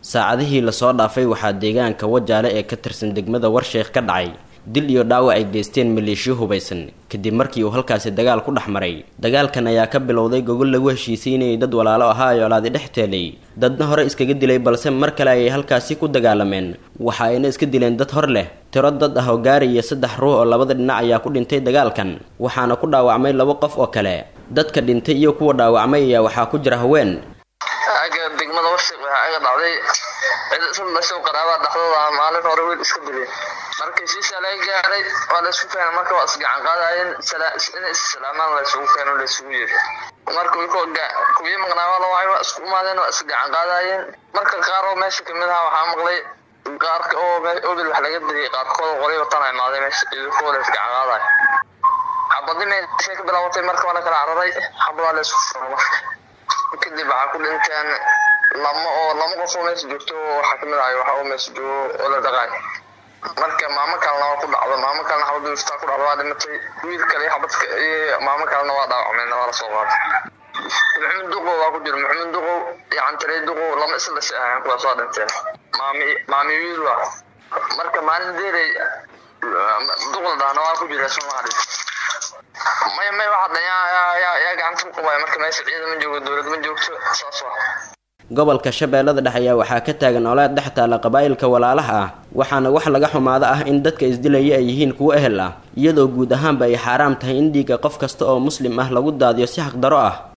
saacadihii lasoo dhaafay waxaa deegaanka wajaale ee ka tirsan degmada warsheekh ka dhacay dil iyo dhaawac ay geysteen maleeshiyo hubaysan kadib markii uu halkaasi dagaal ku dhex maray dagaalkan ayaa ka bilowday gogol lagu heshiisiinayay dad walaalo ahaa ay olaadi dhex teelay dadna hore iskaga dilay balse mar kale ayay halkaasi ku dagaalameen waxa ayna iska dileen dad hor leh tiro dad ah oo gaaraya saddex ruux oo labada dhinac ayaa ku dhintay dagaalkan waxaana ku dhaawacmay laba qof oo kale dadka dhintay iyo kuwa dhaawacmay ayaa waxaa ku jira haween aga degmada warshiq waxaa aga dhacday cid isla dhashow qaraabaa dhexdooda ah maalin hore wiil iska dileen markii shiisha laga gaaray waa la isku keenay marka waa isgacan qaadayeen inay issalaamaan la isugu keeno la isugu yeeri marka kuwii maqnaa waa la wacay waa isku imaadeen waa isgacan qaadayeen marka qaar oo meesha kamid aha waxaa maqlay qaarka oo obil wax laga diriyay qaarkooda qoray watan imaaday meesha idinkooda isgacan qaadayo xabadii meeshay ka bilaabatay marka waa la kala cararay xabadaa la isku furay marka kadib waxaa ku dhinteen lama oo lama qof oo meesha joogto waxaa kamid ahay waxa oo meesha joogo oo la dhaqaay marka maamo kalena waa ku dhacdo maamo kalena xabadii iftaa ku dhacdo waa dhimatay wiil kale iyo xabadka iyo maamo kalena waa dhaawacmeen waa lasoo qaaday maxamed duqow waa ku jira maxamed duqow iyo cantarey duqow lama isla dhashay ahayn kuwaas waa dhinteen maami maami wiil waa marka maalin deerey duqla dhahna waa ku jira soomaali maya may waxa dhan yaa gacanta ku qabaya marka meesha ciidan ma joogo dowlad ma joogto saas waa gobolka shabeellada dhexe ayaa waxaa ka taagan olaad dhex taala qabaa'ilka walaalaha ah waxaana wax laga xumaado ah in dadka isdilaya ay yihiin kuwo ehel ah iyadoo guud ahaanba ay xaaraam tahay in dhiigga qof kasta oo muslim ah lagu daadiyo si xaqdaro ah